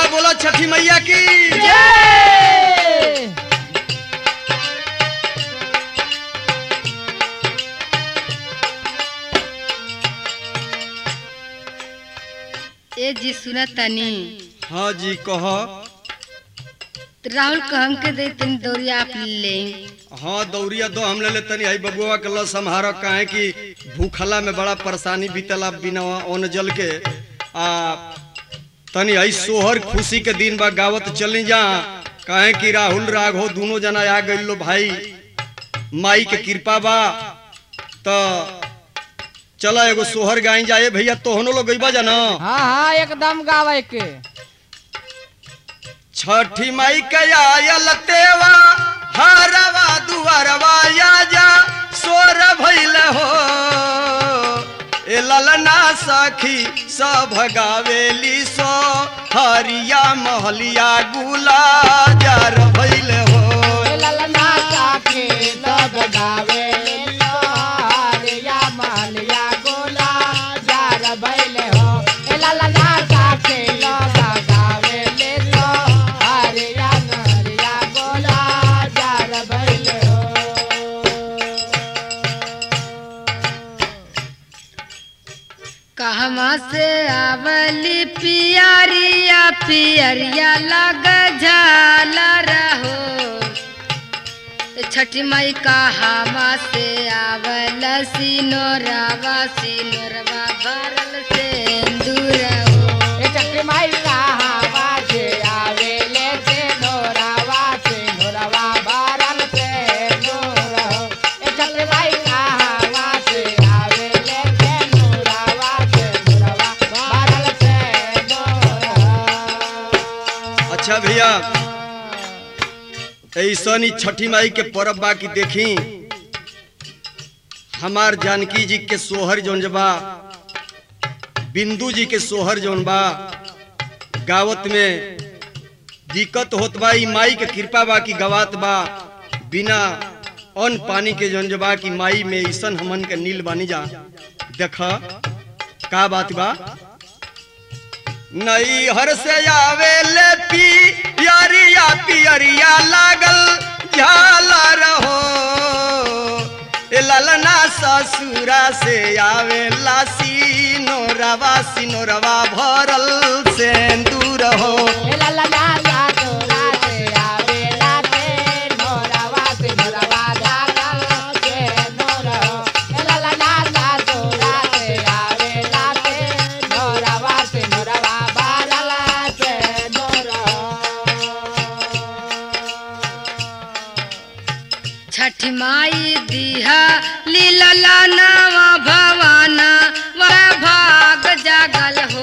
बोला छठी मैया की ए जी सुना तनी हाँ जी कह राहुल को हमके दे तनी दौरिया आप ले हाँ दौरिया दो हम ले ले तनी आई बबुआ के ल संहार काहे कि भूखला में बड़ा परेशानी बीतला बिना अन्न जल के आ तनी आई सोहर खुशी के दिन बा गावत चली जा काहे कि राहुल राघव दोनों जना आ गइल लो भाई माई के कृपा बा त चला एगो सोहर गाई जाए भैया तोहनो लोग गइबा जा ना हाँ हाँ एकदम गावे के छठी माई के आयल तेवा हरवा दुआरवा या जा सोर भइल हो ए ललना सखी सब गावेली सो हरिया महलिया गुला जार भइल हो ललना काके सब गावे लोहारिया मालिया गोला जार बैले हो ए ललना काके लोग गावे ले लोहारिया नरिया गोला जार बैले हो कहवा से आवली पियरिया पियरिया लग झाला रहो ए छठी माई कहवा से आवल सिनोरवा सिनोरवा भरल से दूर हो ए चक्री माई कहावा से आवे ले से नोरावा से नोरावा बारल से नोर हो ए चक्री माई कहावा से आवे ले से नोरावा से नोरावा बारल से नोर हो अच्छा भैया ऐसन ही छठी माई के परब बा की देखी हमार जानकी जी के सोहर जौन बा बिंदु जी के सोहर जौन बा गावत में दिक्कत होत बा ई माई के कृपा बा की गवात बा बिना अन्न पानी के जौन बा की माई में ऐसन हमन के नील बानी जा देख का बात बा नई हर से आवे ले पी पियरिया पियरिया लागल झाला रहो ए ललना ससुरा से आवे ला सिनोरवा सिनोरवा भरल से दूर हो ए ललना ला तोरा से आवे ला से नोरावा से नोरावा बारल से नोर हो ए ललना ला तोरा से आवे ला से नोरावा से नोरावा बारल से नोर हो छठ माई दिहा लीला नावा भवाना वह भाग जागल हो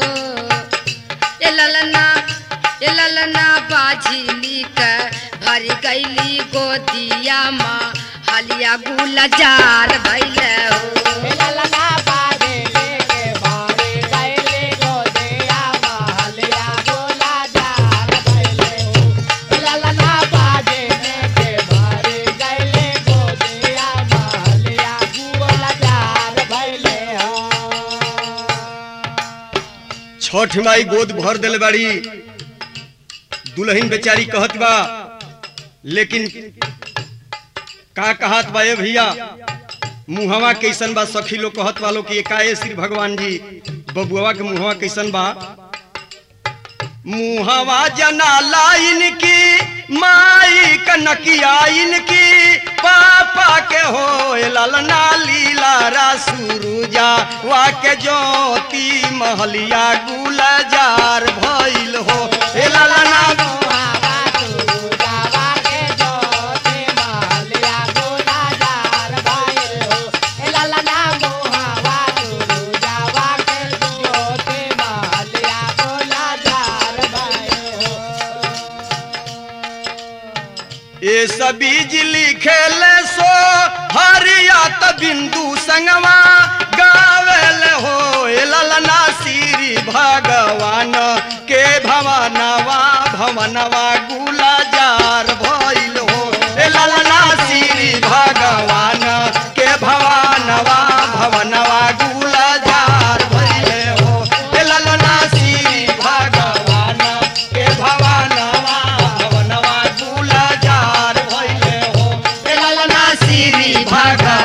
ए ललना ए ललना बाझिली के भर गईली गोदिया माँ हलिया गुला जार भैले हो ए ललना बाजे लेके बारे गैले गोदिया महलिया गोला जाल बैले हो ए ललना बाजे लेके बारे गैले गोदिया महलिया गोला जाल बैले हो छठ माई गोद भर दिल बाड़ी दुल्हन बेचारी कहत बा लेकिन का कहत बा ए भैया मुहवा कैसन बा सखी लोग कहत वालो कि एकाए श्री भगवान जी बबुआ के मुहवा कैसन बा मुहवा जना लाइन की माई कनकिया इनकी पापा के हो ललना लीला रासुरुजा वा के ज्योति महलिया गुलजार भइल हो ए ललना मुहावा तू जावा के जोते महलिया गोला जाल बैले हो ए ललना मुहावा तू जावा के जोते महलिया गोला जाल बैले हो ए सबीज लिखेल सो हरियात बिंदु संगवा गावेल हो ए ललना श्री भगवान के भवनवा भवनवा गुलाजार भइल हो ए ललना श्री भगवान के भवनवा भवनवा गुलाजार भइल हो ए ललना श्री भगवान घाट